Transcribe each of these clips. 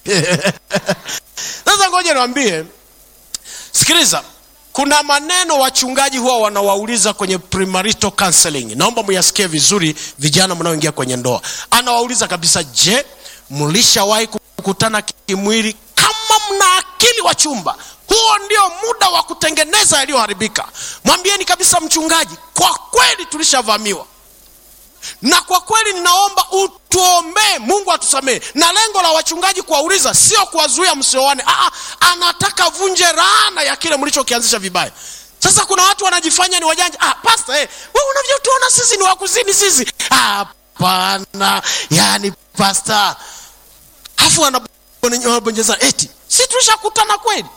sasa ngoja niwambie sikiliza kuna maneno wachungaji huwa wanawauliza kwenye premarital counseling naomba muyasikie vizuri vijana mnaoingia kwenye ndoa anawauliza kabisa je mlishawahi kukutana kimwili kama mna akili wa chumba huo ndio muda wa kutengeneza yaliyoharibika mwambieni kabisa mchungaji kwa kweli tulishavamiwa na kwa kweli ninaomba utuombee mungu atusamehe na lengo la wachungaji kuwauliza sio kuwazuia msioane Aa, anataka vunje raana ya kile mlichokianzisha vibaya sasa kuna watu wanajifanya ni wajanja ah, pasta eh, we unavyotuona sisi ni wakuzini sisi hapana yani pasta afu wanabonyeza eti si tulishakutana kweli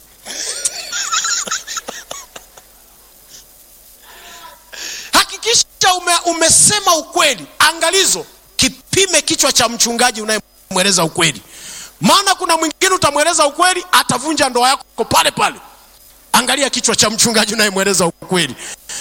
hakikisha ume, umesema ukweli angalizo kipime kichwa cha mchungaji unayemweleza ukweli maana kuna mwingine utamweleza ukweli atavunja ndoa yako pale pale angalia kichwa cha mchungaji unayemweleza ukweli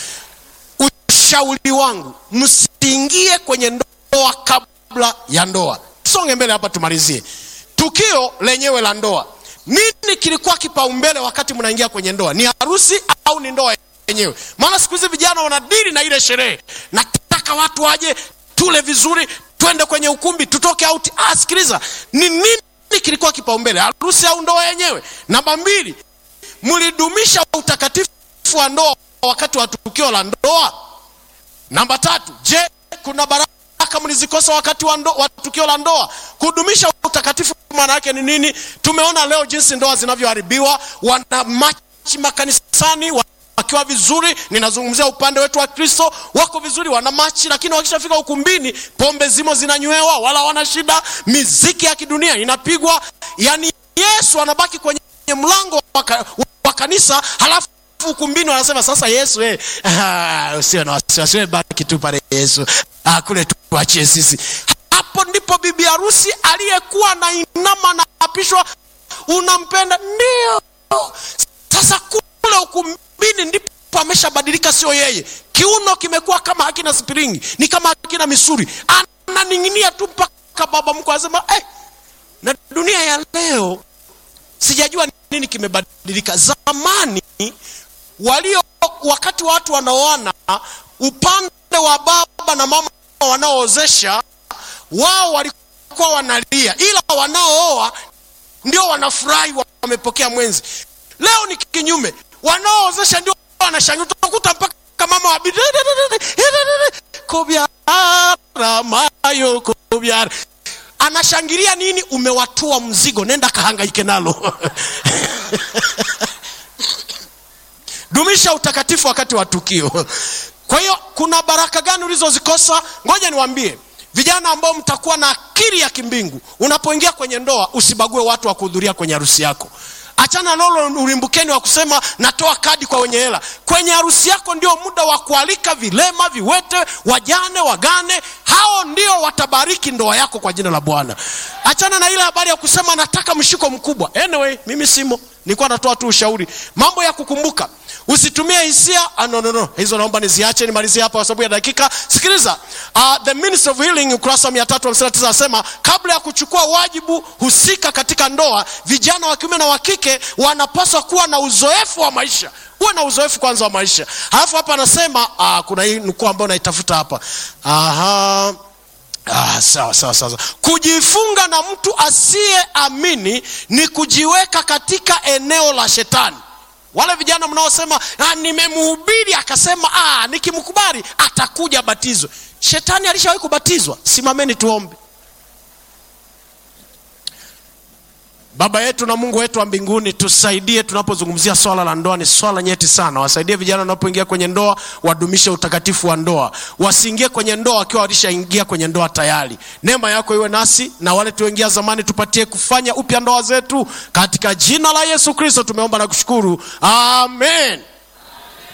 ushauri wangu msiingie kwenye ndoa kabla ya ndoa tusonge mbele hapa tumalizie tukio lenyewe la ndoa nini kilikuwa kipaumbele wakati mnaingia kwenye ndoa ni harusi au ni ndoa yenyewe maana siku hizi vijana wanadili na ile sherehe nataka watu waje tule vizuri twende kwenye ukumbi tutoke auti ah, sikiliza ni nini kilikuwa kipaumbele harusi au ndoa yenyewe namba mbili mlidumisha utakatifu wa ndoa wakati wa tukio la ndoa namba tatu je kuna baraka mlizikosa wakati wa, ndo, wa tukio la ndoa kudumisha utakatifu maana yake ni nini tumeona leo jinsi ndoa zinavyoharibiwa wana machi makanisani wakiwa vizuri ninazungumzia upande wetu wa kristo wako vizuri wana machi lakini wakishafika ukumbini pombe zimo zinanywewa wala wana shida miziki ya kidunia inapigwa yani yesu anabaki kwenye mlango wa, wa kanisa halafu ukumbini wanasema sasa yesu eh, ah, usiwe na wasiwasi wewe baki tu pale yesu ah, kule tuachie sisi hapo ndipo bibi harusi aliyekuwa na inama na apishwa unampenda ndio sasa kule ukumbini ndipo ameshabadilika sio yeye kiuno kimekuwa kama hakina spiringi ni kama hakina misuri ananing'inia tu mpaka baba mkwe anasema eh, na dunia ya leo sijajua nini kimebadilika zamani walio wakati watu wanaoana upande wa baba na mama wanaoozesha wao walikuwa wanalia ila wanaooa ndio wanafurahi wamepokea mwenzi leo ni kinyume wanaoozesha ndio wanashangilia utakuta mpaka mama wa kobyara mayo kobyara anashangilia nini umewatua mzigo nenda kahangaike nalo dumisha utakatifu wakati wa tukio kwa hiyo kuna baraka gani ulizozikosa ngoja niwambie vijana ambao mtakuwa na akili ya kimbingu unapoingia kwenye ndoa usibague watu wa kuhudhuria kwenye harusi yako achana nalo ulimbukeni wa kusema natoa kadi kwa wenye hela kwenye harusi yako ndio muda wa kualika vilema viwete wajane wagane hao ndio watabariki ndoa yako kwa jina la bwana achana na ile habari ya kusema nataka mshiko mkubwa anyway mimi simo nilikuwa natoa tu ushauri mambo ya kukumbuka usitumie hisia ah, no, no, no. hizo naomba niziache nimalizie hapa kwa sababu ya dakika sikiliza uh, the ministry of healing ukurasa wa 359 anasema kabla ya kuchukua wajibu husika katika ndoa vijana wa kiume na wa kike wanapaswa kuwa na uzoefu wa maisha huwe na uzoefu kwanza wa maisha halafu hapa anasema uh, kuna hii nukuu ambayo naitafuta hapa Aha. Ah, sawa sawa sawa kujifunga na mtu asiyeamini ni kujiweka katika eneo la shetani wale vijana mnaosema ah, nimemhubiri akasema ah, nikimkubali atakuja batizwe shetani alishawahi kubatizwa simameni tuombe baba yetu na mungu wetu wa mbinguni tusaidie tunapozungumzia swala la ndoa ni swala nyeti sana wasaidie vijana wanapoingia kwenye ndoa wadumishe utakatifu wa ndoa wasiingie kwenye ndoa wakiwa walishaingia kwenye ndoa tayari neema yako iwe nasi na wale tuingia zamani tupatie kufanya upya ndoa zetu katika jina la yesu kristo tumeomba na kushukuru amen